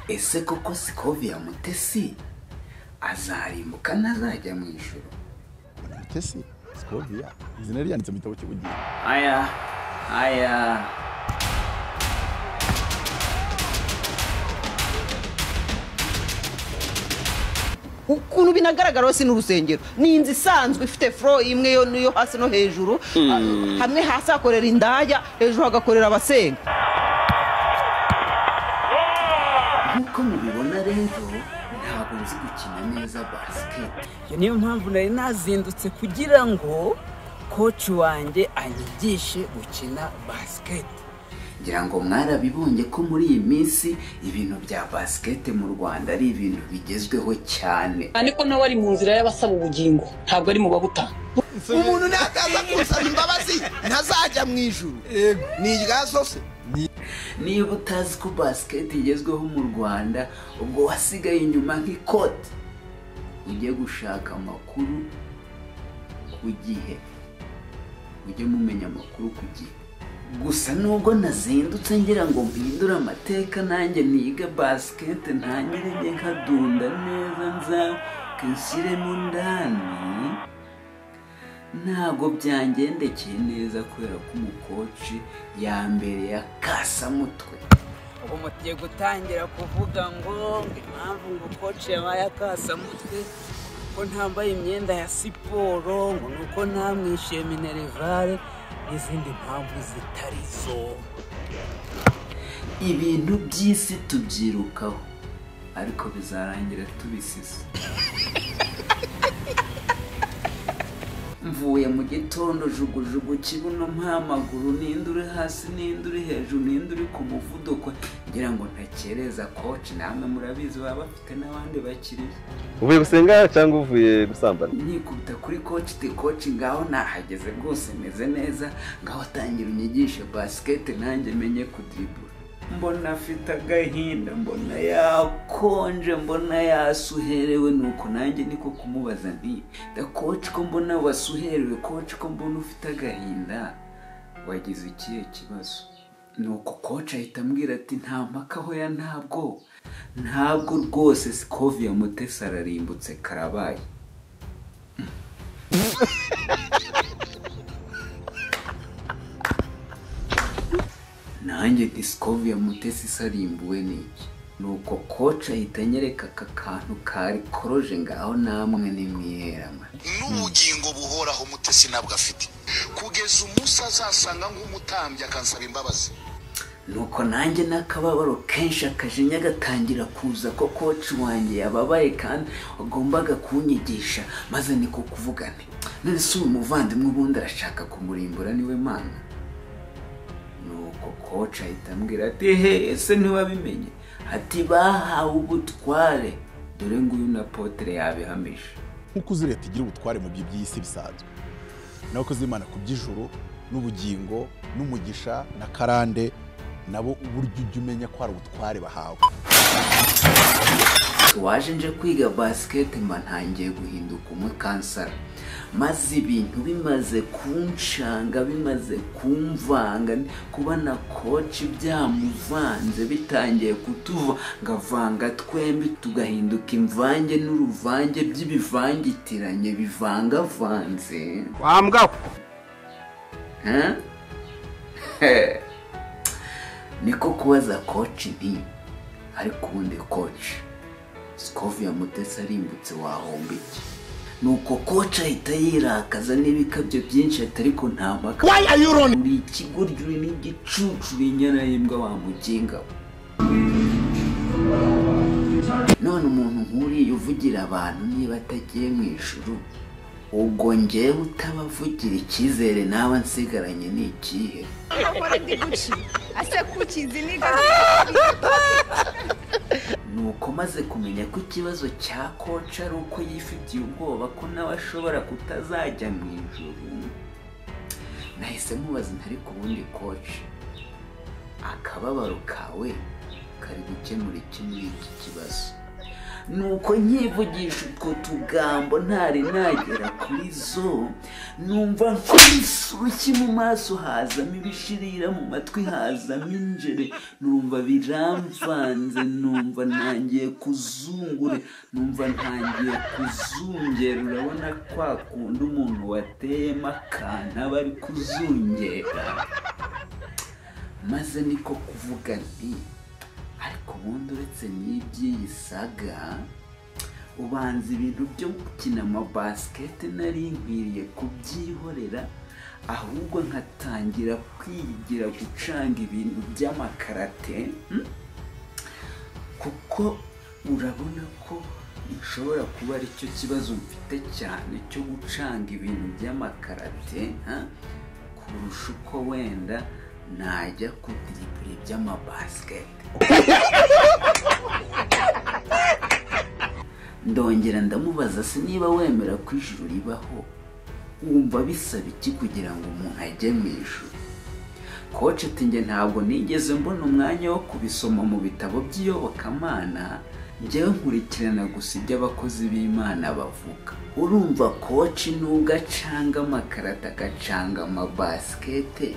ese koko sikovia mutesi azarimbuka ntazajya mu ijoro mutesi sikoviya izina ryanditse mu gitabo cy'ubugingo aya aya ukuntu binagaragaraho si n'urusengero ni inzu isanzwe ifite furo imwe yo niyo hasi no hejuru Ah, hamwe hasi hakorera indaya hejuru hagakorera abasenga nk'uko mubibona rero ntabwo nzi gukina neza basiketi iyo niyo mpamvu nari nazindutse kugira ngo koci wanjye anyigishe gukina basiketi ngira ngo mwarabibonye ko muri iyi minsi ibintu bya basiketi mu rwanda ari ibintu bigezweho cyane ariko nawe ari mu nzira y'abasaba ubugingo ntabwo ari mu babutanga umuntu nakaza kunsaba imbabazi ntazajya mu ijuru ni irya sose niba utazi ko basiketi igezweho mu rwanda ubwo wasigaye inyuma nk'ikoti ujye gushaka amakuru ku gihe ujye mumenya amakuru ku gihe gusa nubwo nazindutse ngira ngo mpindure amateka nanjye niga basiketi ntangire njye nkadunda neza nzamuke nshyiremo ndani ntabwo byangendekeye neza kubera ko umukoci yambereye akasamutwe ubu mugiye gutangira kuvuga ngo ngo impamvu ngo koci yabaye akasamutwe ko ntambaye imyenda ya siporo ngo ni uko ntamwishyuye minerivare n'izindi mpamvu zitari zo ibintu by'isi tubyirukaho ariko bizarangira tubisize mvuye mu gitondo jugujugu kibuno mpamaguru ninde uri hasi ninde uri hejuru ninde uri ku muvuduko ngira ngo ntakereza koci namwe murabizi baba bafite n'abandi bakiriya uvuye gusenga cyangwa uvuye gusambana nkikubita kuri koci ti koci ngaho nahageze rwose meze neza ngaho atangira unyigishe basiketi nanjye menye kudiribura mbona afite agahinda mbona yakonje mbona yasuherewe nuko nanjye niko kumubaza nti da koci ko mbona wasuherewe koci ko mbona ufite agahinda wagize ikihe kibazo nuko koci ahita ambwira ati nta mpaka hoya ntabwo ntabwo rwose sikoviya mutesi ararimbutse karabaye nanjye disikoviya mutesi isarimbuwe n'iki nuko koci ahita anyereka aka kantu kari koroje ngaho namwe nimwiherama n'ubugingo buhoraho mutesi ntabwo afite kugeza umunsi azasanga nk'umutambyi akansaba imbabazi nuko nanjye n'akababaro kenshi akajinya gatangira kuza ko koci wanjye yababaye kandi wagombaga kunyigisha maze niko kuvuga nti none si uyu muvandimwe ubundi arashaka kumurimbura niwe mana nuko koci ahita ambwira ati he ese ntiwabimenye ati bahawe ubutware dore nguyu na potere yabihamije nk'uko uzi leta igira ubutware mu by'iby'isi bisanzwe n'abakozi b'imana ku by'ijuru n'ubugingo n'umugisha na karande nabo uburyo ujya umenya ko hari ubutware bahawe waje nje kwiga basiketi mba ntangiye guhinduka umwe kansara maze ibintu bimaze kunshanga bimaze kumvanga kuba na koci byamuvanze bitangiye kutuva ngavanga twembi tugahinduka imvange n'uruvange by'ibivangitiranye bivangavanze wambwa Huh? niko kubaza koci nti ariko ubundi koci sikoviya mutesi arimbutse wahomba iki nuko koci ahita yirakaza n'ibikabyo byinshi ati ariko nta mpaka why are you running uri ikigoryi uri n'igicucu uri inyana y'imbwa wamuginga we. none umuntu nk'uriya uvugira abantu niba atagiye mu ijuru ubwo ngewe utabavugira icyizere naba nsigaranye ni ikihe nuko maze kumenya ko ikibazo cya koca ari uko yifitiye ubwoba ko nawe ashobora kutazajya mu ijuru nahise mubaza ntari ku bundi koci akababaro kawe kari gukemura iki muri iki kibazo nuko nyivugisha utwo tugambo ntari nagera kuri zo numva nk'ibisuki mu maso hazamo ibishirira mu matwi hazamo injere numva biramvanze numva ntangiye kuzungure numva ntangiye kuzungera urabona kwa kundi umuntu wateyemo akantu aba ari kuzungera maze niko kuvuga nti ariko ubundi uretse n'iby'iyi saga ubanza ibintu byo gukina amabasiketi nari nkwiriye kubyihorera ahubwo nkatangira kwigira gucanga ibintu by'amakarate hmm? kuko urabona ko bishobora kuba aricyo kibazo mfite cyane cyo gucanga ibintu by'amakarate ha? kurusha uko wenda najya kudiribura iby'amabasiketi ndongera ndamubaza se niba wemera ko ijuru ribaho wumva bisaba iki kugira ngo umuntu ajye mu ijuru koce ati njye ntabwo nigeze mbona umwanya wo kubisoma mu bitabo by'iyobokamana njyewe nkurikirana gusa ibyo abakozi b'imana bavuga urumva koci nubwo acanga amakarata agacanga amabasikete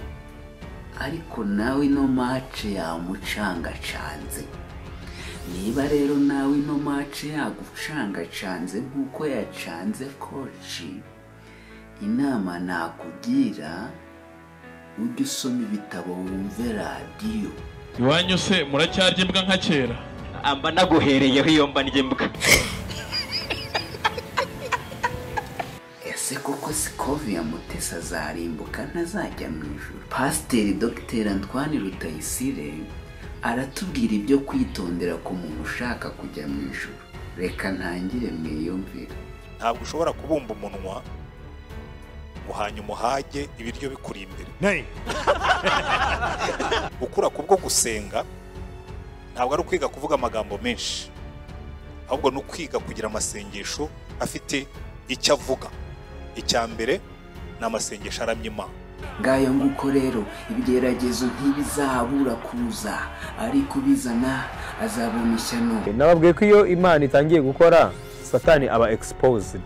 ariko nawe ino mace yamucangacanze niba rero nawe ino mace yagucangacanze nk'uko yacanze koci inama nakugira ujye usoma ibitabo wumve radiyo iwanyu se muracyarya imbwa nka kera amba naguhereyeho iyo mba ndyimbwa ese koko sikovi ya mutesa azarimbuka ntazajya mu ijoro pasiteri dogiteri antoine rutayisire aratubwira ibyo kwitondera ku muntu ushaka kujya mu ijoro reka ntangire mwiyumvire ntabwo ushobora kubumba umunwa ngo hanyuma uhage ibiryo bikuri imbere gukura kubwo gusenga ntabwo ari ukwiga kuvuga amagambo menshi ahubwo ni ukwiga kugira amasengesho afite icyo avuga icya mbere ni amasengesho aramya imana ngayo nguko rero ibigeragezo ntibizabura kuza ariko ubizana azabona ishyano nababwiye ko iyo imana itangiye gukora satani aba exposed